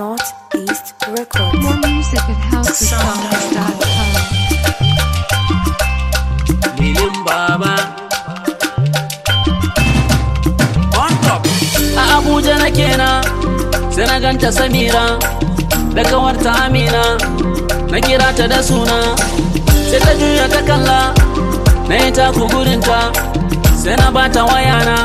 Northeast Records. More music at housesongs.com. Lilin Baba. On top. A Abuja na kenan sai na ganta Samira da kawarta Amina na kira ta da suna sai ta juya ta kalla na yi taku gurinta sai na bata wayana.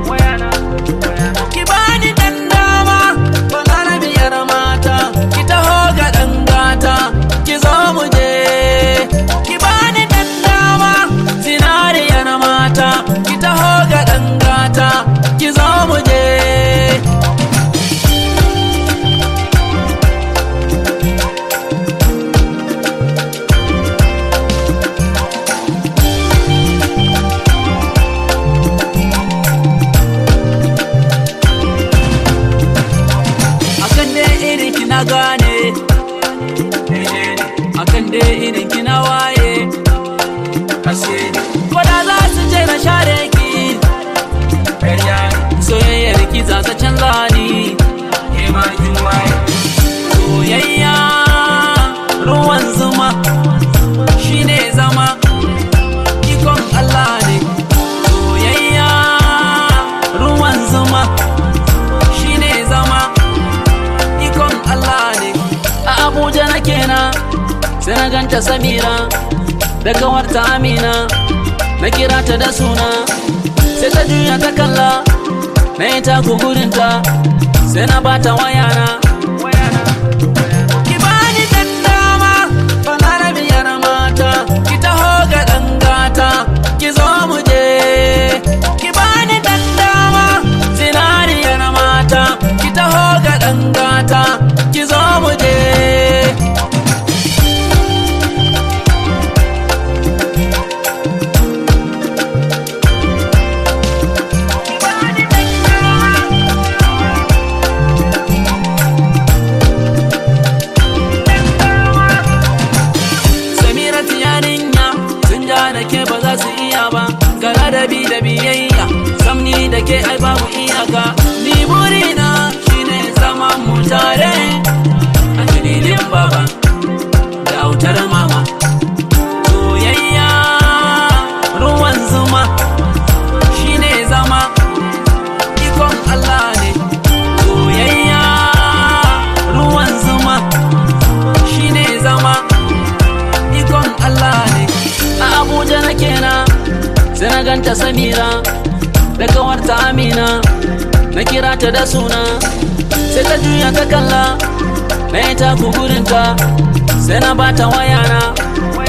Ki bani dan dama balarabiyar mata ki taho ga dan gata ki zo mu je ki bani dan dama zinariyar mata ki taho ga dan gata ki zo mu je akan dai irin ki na gane akan dai irin ki na waye kashe koda za su ce na share ki soyayyar ki za ta canza ni soyayya ruwan zuma shine zama ikon Allah ne soyayya ruwan zuma shine zama ikon Allah ne a Abuja na kenan sai na ganta Samira da kawarta Amina na kira ta da suna sai ta juya ta kalla na yi taku gurinta sai na bata wayana ki bani dan dama balarabiyar mata ki taho ga dan gata ki zo mu je ki bani dan dama zinariyar mata ki taho ga dan gata ki zo mu je Samira yarinya sun ja da ke ba za su iya ba ga ladabi da biyayya samni da ke ai babu iyaka ni burina shine zaman mu tare a dalilin baba da autar mama soyayya ruwan zuma shine zama ikon Allah ne soyayya ruwan zuma shine zama ikon Allah ne a Abuja na kenan sai na ganta Samira da kawarta Amina na kira ta da suna sai ta juya ta kalla na yi taku gurinta sai na bata wayana